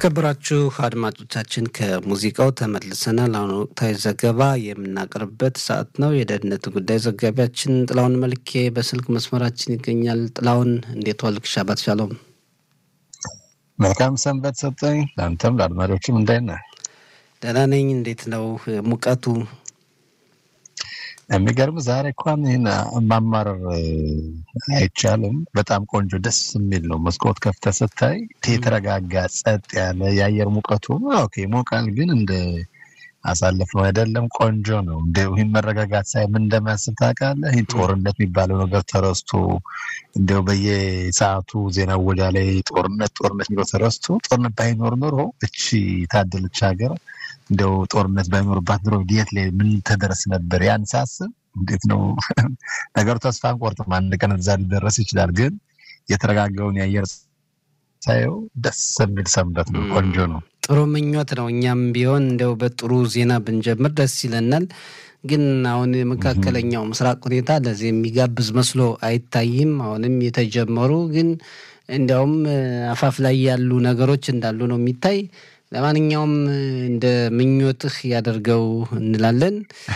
የተከበራችሁ አድማጮቻችን ከሙዚቃው ተመልሰናል። አሁን ወቅታዊ ዘገባ የምናቀርብበት ሰዓት ነው። የደህንነት ጉዳይ ዘጋቢያችን ጥላሁን መልኬ በስልክ መስመራችን ይገኛል። ጥላሁን እንዴት ዋልክ? ሻባት ሻሎም። መልካም ሰንበት ሰጠኝ። ለአንተም ለአድማጮችም እንዳይና ደህና ነኝ። እንዴት ነው ሙቀቱ? የሚገርም ዛሬ እንኳን ይህን ማማረር አይቻልም። በጣም ቆንጆ ደስ የሚል ነው። መስኮት ከፍተህ ስታይ የተረጋጋ ጸጥ ያለ የአየር ሙቀቱ ኦኬ ይሞቃል፣ ግን እንደ አሳልፍ ነው አይደለም። ቆንጆ ነው። እንደ ይህን መረጋጋት ሳይ ምን እንደሚያስብ ታውቃለህ? ይህ ጦርነት የሚባለው ነገር ተረስቶ እንዲያው በየሰዓቱ ዜና ወጃ ላይ ጦርነት ጦርነት የሚለው ተረስቶ ጦርነት ባይኖር ኖሮ እቺ ታደለች ሀገር እንደው ጦርነት ባይኖርባት ኑሮ የት ላይ ምን ተደረስ ነበር? ያን ሳስብ እንዴት ነው ነገሩ? ተስፋ አንቆርጥም። አንድ ቀን እዛ ሊደረስ ይችላል። ግን የተረጋጋውን የአየር ሳየው ደስ የሚል ሰንበት ነው። ቆንጆ ነው። ጥሩ ምኞት ነው። እኛም ቢሆን እንደው በጥሩ ዜና ብንጀምር ደስ ይለናል። ግን አሁን የመካከለኛው ምስራቅ ሁኔታ ለዚህ የሚጋብዝ መስሎ አይታይም። አሁንም የተጀመሩ ግን እንዲያውም አፋፍ ላይ ያሉ ነገሮች እንዳሉ ነው የሚታይ ለማንኛውም እንደ ምኞትህ ያደርገው እንላለን።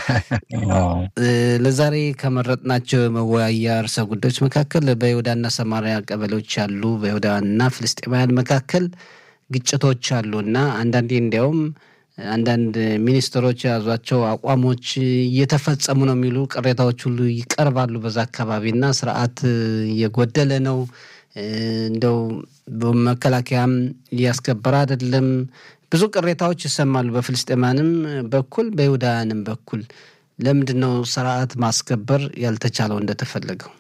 ለዛሬ ከመረጥናቸው መወያያ ርዕሰ ጉዳዮች መካከል በይሁዳና ሰማሪያ ቀበሌዎች ያሉ በይሁዳውያንና ፍልስጤማውያን መካከል ግጭቶች አሉ እና አንዳንዴ እንዲያውም አንዳንድ ሚኒስትሮች የያዟቸው አቋሞች እየተፈጸሙ ነው የሚሉ ቅሬታዎች ሁሉ ይቀርባሉ። በዛ አካባቢና ስርዓት እየጎደለ ነው እንደው መከላከያም እያስከበረ አይደለም። ብዙ ቅሬታዎች ይሰማሉ፣ በፍልስጤማንም በኩል በይሁዳውያንም በኩል። ለምንድን ነው ስርዓት ማስከበር ያልተቻለው እንደተፈለገው?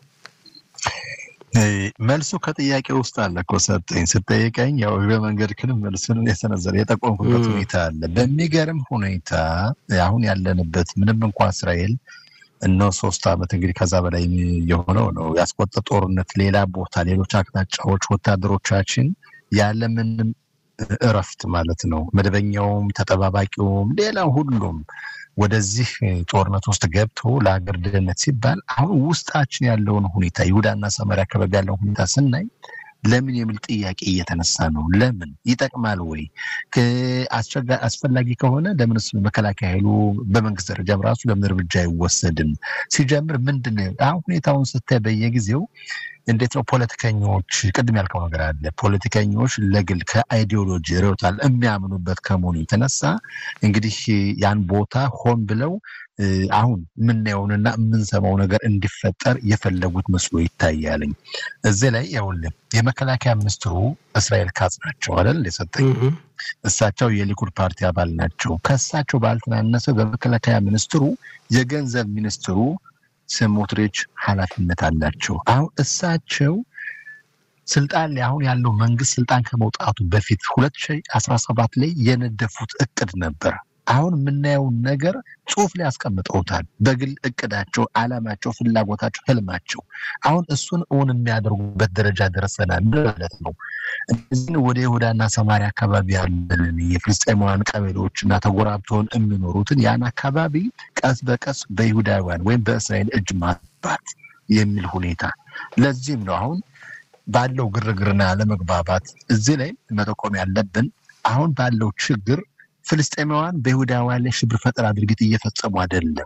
መልሱ ከጥያቄ ውስጥ አለ እኮ ሰጠኝ። ስጠይቀኝ ያው በመንገድ ክንም መልሱን የሰነዘረ የጠቆምኩበት ሁኔታ አለ። በሚገርም ሁኔታ አሁን ያለንበት ምንም እንኳ እስራኤል እነሆ ሶስት ዓመት እንግዲህ ከዛ በላይ የሆነው ነው ያስቆጠ ጦርነት ሌላ ቦታ ሌሎች አቅጣጫዎች ወታደሮቻችን ያለምንም እረፍት ማለት ነው መደበኛውም ተጠባባቂውም ሌላ ሁሉም ወደዚህ ጦርነት ውስጥ ገብቶ ለሀገር ደህንነት ሲባል አሁን ውስጣችን ያለውን ሁኔታ ይሁዳና ሰማርያ አካባቢ ያለውን ሁኔታ ስናይ ለምን የሚል ጥያቄ እየተነሳ ነው። ለምን ይጠቅማል ወይ? አስፈላጊ ከሆነ ለምን መከላከያ ኃይሉ በመንግስት ደረጃም ራሱ ለምን እርምጃ አይወሰድም? ሲጀምር ምንድን ነው አሁን ሁኔታውን ስታይ በየጊዜው እንዴት ነው ፖለቲከኞች፣ ቅድም ያልከው ነገር አለ። ፖለቲከኞች ለግል ከአይዲዮሎጂ ርዕዮታል የሚያምኑበት ከመሆኑ የተነሳ እንግዲህ ያን ቦታ ሆን ብለው አሁን የምናየውንና የምንሰማው ነገር እንዲፈጠር የፈለጉት መስሎ ይታያልኝ። እዚህ ላይ ያውልን የመከላከያ ሚኒስትሩ እስራኤል ካጽ ናቸው አይደል የሰጠኝ። እሳቸው የሊኩድ ፓርቲ አባል ናቸው። ከእሳቸው ባልተናነሰ በመከላከያ ሚኒስትሩ የገንዘብ ሚኒስትሩ ስሞትሪች ኃላፊነት አላቸው። አሁን እሳቸው ስልጣን ላይ አሁን ያለው መንግስት ስልጣን ከመውጣቱ በፊት ሁለት ሺህ አስራ ሰባት ላይ የነደፉት እቅድ ነበር። አሁን የምናየውን ነገር ጽሁፍ ላይ ያስቀምጠውታል። በግል እቅዳቸው፣ አላማቸው፣ ፍላጎታቸው፣ ህልማቸው አሁን እሱን እውን የሚያደርጉበት ደረጃ ደርሰናል ማለት ነው። እነዚህን ወደ ይሁዳና ሰማሪያ አካባቢ ያለን የፍልስጤማውያን ቀበሌዎች እና ተጎራብተውን የሚኖሩትን ያን አካባቢ ቀስ በቀስ በይሁዳውያን ወይም በእስራኤል እጅ ማስባት የሚል ሁኔታ ለዚህም ነው አሁን ባለው ግርግርና አለመግባባት እዚህ ላይ መጠቆም ያለብን አሁን ባለው ችግር ፍልስጤማውያን በይሁዳውያን ላይ ሽብር ፈጠራ ድርጊት እየፈጸሙ አይደለም።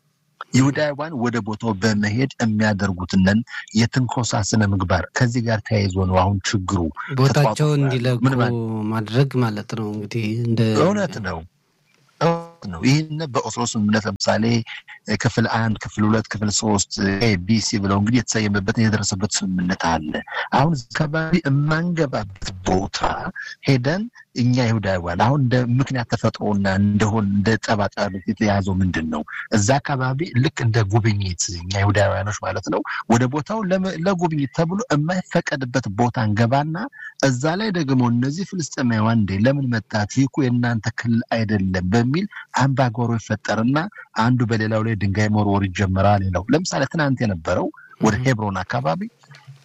ይሁዳውያን ወደ ቦታው በመሄድ የሚያደርጉትንን የትንኮሳ ስነ ምግባር ከዚህ ጋር ተያይዞ ነው አሁን ችግሩ ቦታቸው እንዲለቁ ማድረግ ማለት ነው። እንግዲህ እንደ እውነት ነው ነው ይህን በኦስሎ ስምምነት ለምሳሌ ክፍል አንድ ክፍል ሁለት ክፍል ሶስት ኤቢሲ ብለው እንግዲህ የተሰየመበትን የደረሰበት ስምምነት አለ። አሁን አካባቢ የማንገባበት ቦታ ሄደን እኛ ይሁዳውያን አሁን እንደ ምክንያት ተፈጥሮና እንደሆን እንደ ጠባጫ የተያዘው ምንድን ነው? እዛ አካባቢ ልክ እንደ ጉብኝት እኛ ይሁዳውያኖች ማለት ነው ወደ ቦታው ለጉብኝት ተብሎ የማይፈቀድበት ቦታ እንገባና እዛ ላይ ደግሞ እነዚህ ፍልስጤማውያን እንዴ ለምን መጣት ይህ እኮ የእናንተ ክልል አይደለም በሚል አምባጓሮ ይፈጠርና አንዱ በሌላው ላይ ድንጋይ መወርወር ይጀምራል። ሌላው ለምሳሌ ትናንት የነበረው ወደ ሄብሮን አካባቢ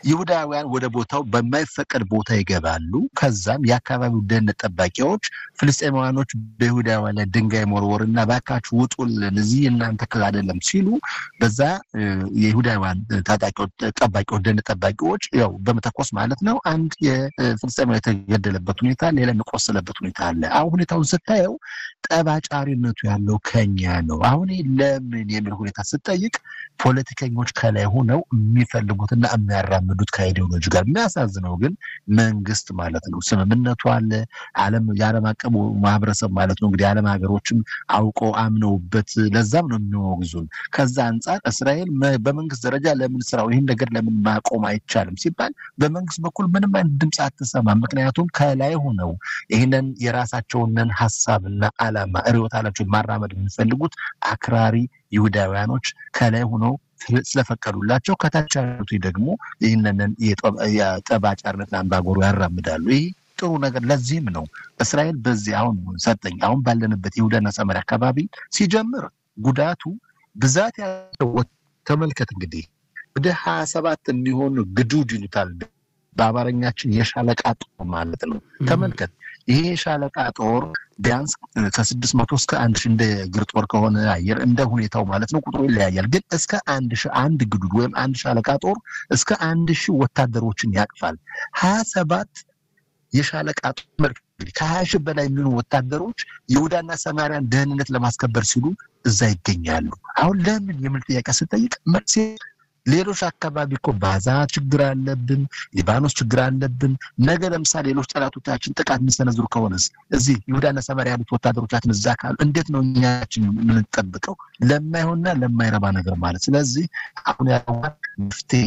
ይሁዳውያን ወደ ቦታው በማይፈቀድ ቦታ ይገባሉ። ከዛም የአካባቢው ደህንነት ጠባቂዎች ፍልስጤማውያኖች በይሁዳውያን ላይ ድንጋይ መወርወር እና ባካችሁ ውጡልን፣ እዚህ እናንተ ክልል አይደለም ሲሉ በዛ የይሁዳውያን ታጣቂዎች ጠባቂዎች ደህንነት ጠባቂዎች ያው በመተኮስ ማለት ነው አንድ የፍልስጤማዊ የተገደለበት ሁኔታ፣ ሌላ የቆሰለበት ሁኔታ አለ። አሁን ሁኔታውን ስታየው ጠባጫሪነቱ ያለው ከኛ ነው። አሁን ለምን የሚል ሁኔታ ስጠይቅ ፖለቲከኞች ከላይ ሆነው የሚፈልጉትና የሚያራምዱት ከአይዲዮሎጂ ጋር የሚያሳዝነው ግን መንግስት ማለት ነው። ስምምነቱ አለ። ዓለም የዓለም አቀፉ ማህበረሰብ ማለት ነው እንግዲህ ዓለም ሀገሮችም አውቀው አምነውበት ለዛም ነው የሚወግዙን። ከዛ አንጻር እስራኤል በመንግስት ደረጃ ለምን ስራው ይህን ነገር ለምን ማቆም አይቻልም ሲባል በመንግስት በኩል ምንም አይነት ድምፅ አትሰማም። ምክንያቱም ከላይ ሆነው ይህንን የራሳቸውንን ሀሳብና ዓላማ ርዕዮተ ዓለማቸውን ማራመድ የሚፈልጉት አክራሪ ይሁዳውያኖች ከላይ ሆነው ስለፈቀዱላቸው ከታች ያሉት ደግሞ ይህንን የጠባጫርነት አምባገሩ ያራምዳሉ። ይህ ጥሩ ነገር ለዚህም ነው እስራኤል በዚህ አሁን ሰጠኝ አሁን ባለንበት ይሁዳና ሰማርያ አካባቢ ሲጀምር ጉዳቱ ብዛት ያለው ተመልከት እንግዲህ ወደ ሀያ ሰባት የሚሆኑ ግዱድ ይሉታል በአማርኛችን የሻለቃ ጦር ማለት ነው። ተመልከት ይሄ የሻለቃ ጦር ቢያንስ ከስድስት መቶ እስከ አንድ ሺህ እንደ እግር ጦር ከሆነ አየር እንደ ሁኔታው ማለት ነው ቁጥሩ ይለያያል። ግን እስከ አንድ ሺህ አንድ ግዱድ ወይም አንድ ሻለቃ ጦር እስከ አንድ ሺህ ወታደሮችን ያቅፋል። ሀያ ሰባት የሻለቃ ጦር ከሀያ ሺህ በላይ የሚሆኑ ወታደሮች ይሁዳና ሰማርያን ደህንነት ለማስከበር ሲሉ እዛ ይገኛሉ። አሁን ለምን የሚል ጥያቄ ስጠይቅ መልሴ ሌሎች አካባቢ እኮ ባዛ ችግር አለብን፣ ሊባኖስ ችግር አለብን። ነገ ለምሳሌ ሌሎች ጠላቶቻችን ጥቃት የሚሰነዝሩ ከሆነስ እዚህ ይሁዳና ሰማርያ ያሉት ወታደሮቻችን እዛ ካሉ እንዴት ነው እኛችን የምንጠብቀው? ለማይሆንና ለማይረባ ነገር ማለት ስለዚህ አሁን ያለው መፍትሄ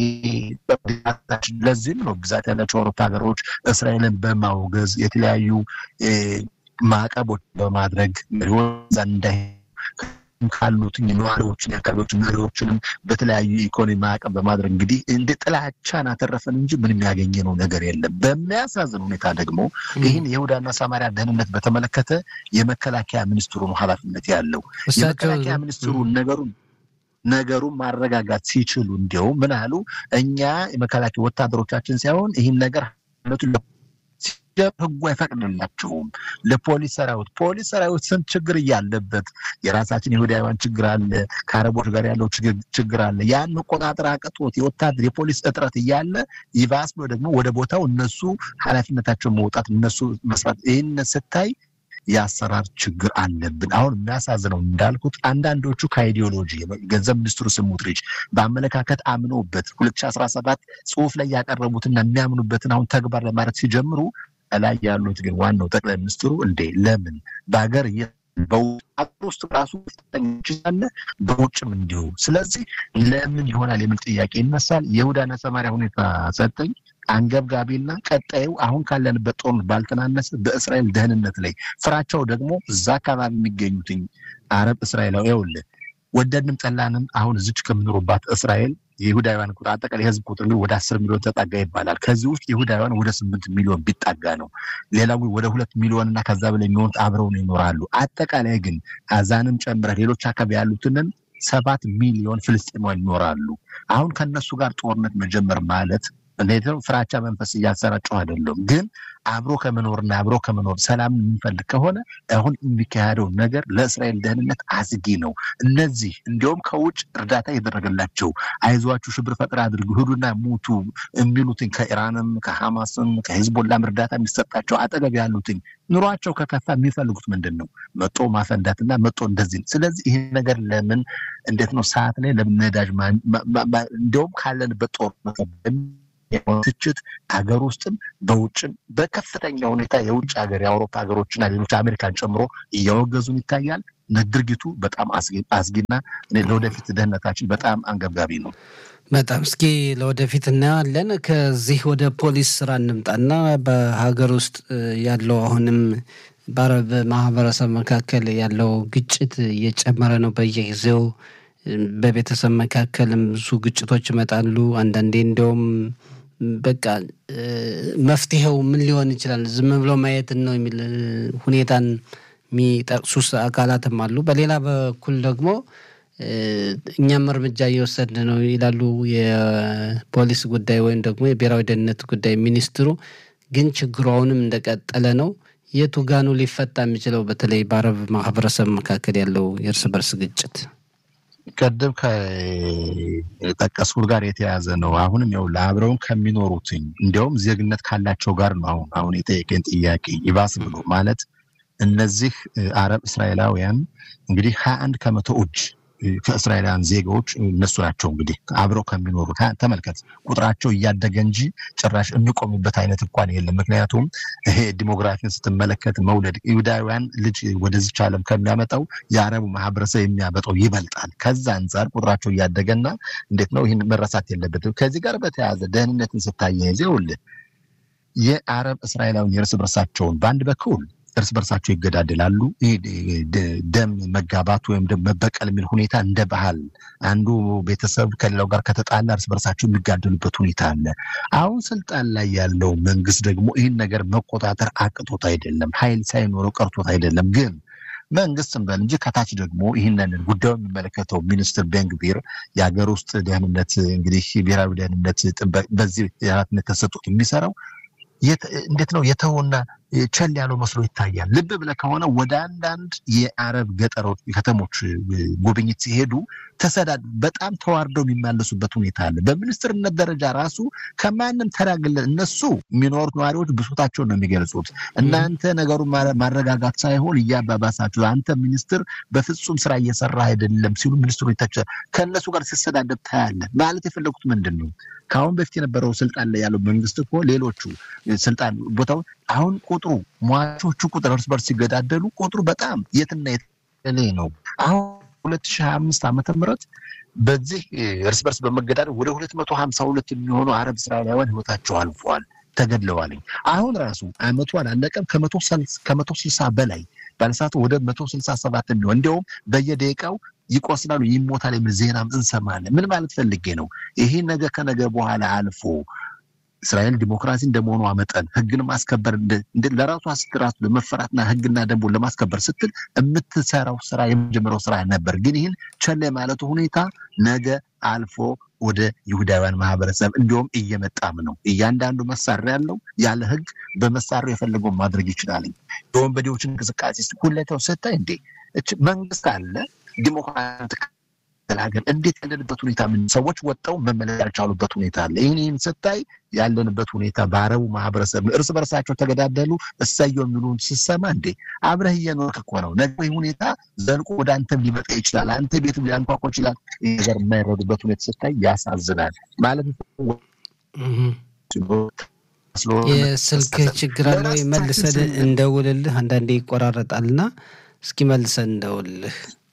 ለዚህም ነው ብዛት ያላቸው አውሮፓ ሀገሮች እስራኤልን በማውገዝ የተለያዩ ማዕቀቦች በማድረግ መሪዎች እንዳይ ካሉት ነዋሪዎችን የአካባቢዎች መሪዎችንም በተለያዩ ኢኮኖሚ ማዕቀብ በማድረግ እንግዲህ እንደ ጥላቻን አተረፈን እንጂ ምንም ያገኘነው ነገር የለም። በሚያሳዝን ሁኔታ ደግሞ ይህን የይሁዳና ሰማርያ ደህንነት በተመለከተ የመከላከያ ሚኒስትሩ ነው ኃላፊነት ያለው። የመከላከያ ሚኒስትሩ ነገሩን ነገሩን ማረጋጋት ሲችሉ እንዲያውም ምን አሉ፣ እኛ የመከላከያ ወታደሮቻችን ሳይሆን ይህን ነገር ህጉ አይፈቅድላቸውም። ለፖሊስ ሰራዊት ፖሊስ ሰራዊት ስንት ችግር እያለበት የራሳችን የይሁዳውያን ችግር አለ፣ ከአረቦች ጋር ያለው ችግር አለ። ያን መቆጣጠር አቅቶት የወታደር የፖሊስ እጥረት እያለ ይባስ ብሎ ደግሞ ወደ ቦታው እነሱ ኃላፊነታቸውን መውጣት እነሱ መስራት ይህን ስታይ የአሰራር ችግር አለብን። አሁን የሚያሳዝነው እንዳልኩት አንዳንዶቹ ከአይዲዮሎጂ ገንዘብ ሚኒስትሩ ስሙትሪች በአመለካከት አምነውበት ሁለት ሺህ አስራ ሰባት ጽሁፍ ላይ ያቀረቡትና የሚያምኑበትን አሁን ተግባር ለማድረግ ሲጀምሩ ላይ ያሉት ግን ዋናው ጠቅላይ ሚኒስትሩ እንዴ ለምን በሀገር በአገር ውስጥ ራሱ አለ በውጭም እንዲሁ። ስለዚህ ለምን ይሆናል የሚል ጥያቄ ይነሳል። የይሁዳና ሰማርያ ሁኔታ ሰጠኝ አንገብጋቢና ቀጣዩ አሁን ካለንበት ጦርነት ባልተናነሰ በእስራኤል ደህንነት ላይ ፍራቸው ደግሞ እዛ አካባቢ የሚገኙትኝ አረብ እስራኤላዊ ይኸውልህ ወደድንም ጠላንም አሁን እዚች ከምኖሩባት እስራኤል የይሁዳውያን ቁጥር አጠቃላይ የህዝብ ቁጥር እንግዲህ ወደ አስር ሚሊዮን ተጠጋ ይባላል። ከዚህ ውስጥ ይሁዳውያን ወደ ስምንት ሚሊዮን ቢጠጋ ነው። ሌላው ወደ ሁለት ሚሊዮን እና ከዛ በላይ የሚሆኑት አብረው ነው ይኖራሉ። አጠቃላይ ግን አዛንም ጨምረ ሌሎች አካባቢ ያሉትንን ሰባት ሚሊዮን ፍልስጤማውያን ይኖራሉ። አሁን ከነሱ ጋር ጦርነት መጀመር ማለት እንዴት ነው? ፍራቻ መንፈስ እያሰራጨሁ አይደለም፣ ግን አብሮ ከመኖርና አብሮ ከመኖር ሰላም የምንፈልግ ከሆነ አሁን የሚካሄደው ነገር ለእስራኤል ደህንነት አስጊ ነው። እነዚህ እንዲሁም ከውጭ እርዳታ እየተደረገላቸው አይዟችሁ፣ ሽብር ፈጠራ አድርጉ፣ ሂዱና ሙቱ የሚሉትን ከኢራንም ከሐማስም ከሂዝቦላም እርዳታ የሚሰጣቸው አጠገብ ያሉትን ኑሯቸው ከከፋ የሚፈልጉት ምንድን ነው? መጦ ማፈንዳትና መጦ እንደዚህ ነው። ስለዚህ ይህ ነገር ለምን እንዴት ነው ሰዓት ላይ ለምን ነዳጅ እንዲሁም ካለንበት ጦርነት ትችት ሀገር ውስጥም በውጭም በከፍተኛ ሁኔታ የውጭ ሀገር የአውሮፓ ሀገሮችና ሌሎች አሜሪካን ጨምሮ እያወገዙን ይታያል። ድርጊቱ በጣም አስጊና ለወደፊት ደህንነታችን በጣም አንገብጋቢ ነው። በጣም እስኪ ለወደፊት እናየዋለን። ከዚህ ወደ ፖሊስ ስራ እንምጣና በሀገር ውስጥ ያለው አሁንም በአረብ ማህበረሰብ መካከል ያለው ግጭት እየጨመረ ነው በየጊዜው በቤተሰብ መካከልም ብዙ ግጭቶች ይመጣሉ። አንዳንዴ እንዲያውም በቃ መፍትሄው ምን ሊሆን ይችላል ዝም ብሎ ማየትን ነው የሚል ሁኔታን የሚጠቅሱ አካላትም አሉ። በሌላ በኩል ደግሞ እኛም እርምጃ እየወሰድን ነው ይላሉ የፖሊስ ጉዳይ ወይም ደግሞ የብሔራዊ ደህንነት ጉዳይ ሚኒስትሩ። ግን ችግሩ አሁንም እንደቀጠለ ነው። የቱ ጋኑ ሊፈታ የሚችለው በተለይ በአረብ ማህበረሰብ መካከል ያለው የእርስ በርስ ግጭት ቀደም ከጠቀስኩት ጋር የተያዘ ነው። አሁንም ያው ለአብረውን ከሚኖሩትኝ እንዲያውም ዜግነት ካላቸው ጋር ነው አሁን አሁን የጠየቀኝ ጥያቄ ይባስ ብሎ ማለት እነዚህ አረብ እስራኤላውያን እንግዲህ ሀያ አንድ ከመቶ እጅ ከእስራኤላውያን ዜጋዎች እነሱ ናቸው። እንግዲህ አብረው ከሚኖሩ ተመልከት፣ ቁጥራቸው እያደገ እንጂ ጭራሽ የሚቆምበት አይነት እንኳን የለም። ምክንያቱም ይሄ ዲሞግራፊን ስትመለከት መውለድ ይሁዳውያን ልጅ ወደዚች ዓለም ከሚያመጣው የአረቡ ማህበረሰብ የሚያመጣው ይበልጣል። ከዛ አንጻር ቁጥራቸው እያደገና እንዴት ነው ይህን መረሳት የለበትም። ከዚህ ጋር በተያያዘ ደህንነትን ስታያይዘ ይኸውልህ የአረብ እስራኤላውያን የእርስ በርሳቸውን በአንድ በኩል እርስ በርሳቸው ይገዳደላሉ። ደም መጋባት ወይም ደግሞ መበቀል የሚል ሁኔታ እንደ ባህል አንዱ ቤተሰብ ከሌላው ጋር ከተጣላ እርስ በርሳቸው የሚጋደሉበት ሁኔታ አለ። አሁን ስልጣን ላይ ያለው መንግስት ደግሞ ይህን ነገር መቆጣጠር አቅቶት አይደለም፣ ኃይል ሳይኖረው ቀርቶት አይደለም። ግን መንግስት እንበል እንጂ ከታች ደግሞ ይህንን ጉዳዩ የሚመለከተው ሚኒስትር ቤንግቪር የሀገር ውስጥ ደህንነት እንግዲህ ብሔራዊ ደህንነት ጥበቃ በዚህ ኃላፊነት ተሰጡት የሚሰራው እንዴት ነው የተውና ቸል ያለው መስሎ ይታያል። ልብ ብለህ ከሆነ ወደ አንዳንድ የአረብ ገጠሮች ከተሞች ጉብኝት ሲሄዱ ተሰዳድ በጣም ተዋርደው የሚመለሱበት ሁኔታ አለ። በሚኒስትርነት ደረጃ ራሱ ከማንም ተራግለ እነሱ የሚኖሩት ነዋሪዎች ብሶታቸውን ነው የሚገልጹት። እናንተ ነገሩን ማረጋጋት ሳይሆን እያባባሳችሁ፣ አንተ ሚኒስትር በፍጹም ስራ እየሰራ አይደለም ሲሉ ሚኒስትሩ ከእነሱ ጋር ሲሰዳደብ ታያለህ። ማለት የፈለጉት ምንድን ነው? ከአሁን በፊት የነበረው ስልጣን ላይ ያለው መንግስት እኮ ሌሎቹ ስልጣን ቦታው አሁን ቁጥሩ ሟቾቹ ቁጥር እርስ በርስ ሲገዳደሉ ቁጥሩ በጣም የትና የተለየ ነው። አሁን ሁለት ሺህ ሀያ አምስት ዓመተ ምህረት በዚህ እርስ በርስ በመገዳደል ወደ ሁለት መቶ ሀምሳ ሁለት የሚሆኑ አረብ እስራኤላውያን ህይወታቸው አልፈዋል፣ ተገድለዋልኝ። አሁን ራሱ አመቱ አላለቀም ከመቶ ስልሳ በላይ ባለሰዓቱ ወደ መቶ ስልሳ ሰባት የሚሆን እንዲያውም በየደቂቃው ይቆስላሉ፣ ይሞታል የሚል ዜናም እንሰማለን። ምን ማለት ፈልጌ ነው? ይሄ ነገ ከነገ በኋላ አልፎ እስራኤል ዲሞክራሲ እንደመሆኗ መጠን ህግን ማስከበር ለራሷ ስትራሱ ለመፈራትና ህግና ደንቡን ለማስከበር ስትል የምትሰራው ስራ የመጀመሪያው ስራ ነበር። ግን ይህን ቸል ማለቱ ሁኔታ ነገ አልፎ ወደ ይሁዳውያን ማህበረሰብ እንዲሁም እየመጣም ነው። እያንዳንዱ መሳሪያ ያለው ያለ ህግ በመሳሪያ የፈለገውን ማድረግ ይችላል። የወንበዴዎችን እንቅስቃሴ ሁለተው ስታይ እንዴ መንግስት አለ ዲሞክራሲ ሀገር እንዴት ያለንበት ሁኔታ ምን ሰዎች ወጥተው መመለስ ያልቻሉበት ሁኔታ አለ። ይህን ይህን ስታይ ያለንበት ሁኔታ በአረቡ ማህበረሰብ እርስ በርሳቸው ተገዳደሉ እሰየው የሚሉን ስሰማ እንዴ አብረህ እየኖርክ እኮ ነው። ነገ ይህ ሁኔታ ዘልቆ ወደ አንተም ሊመጣ ይችላል። አንተ ቤትም ሊያንኳኳ ይችላል። ይህ ነገር የማይረዱበት ሁኔታ ስታይ ያሳዝናል። ማለት የስልክ ችግር አለ ወይ? መልሰን እንደውልልህ። አንዳንዴ ይቆራረጣልና እስኪ መልሰን እንደውልልህ።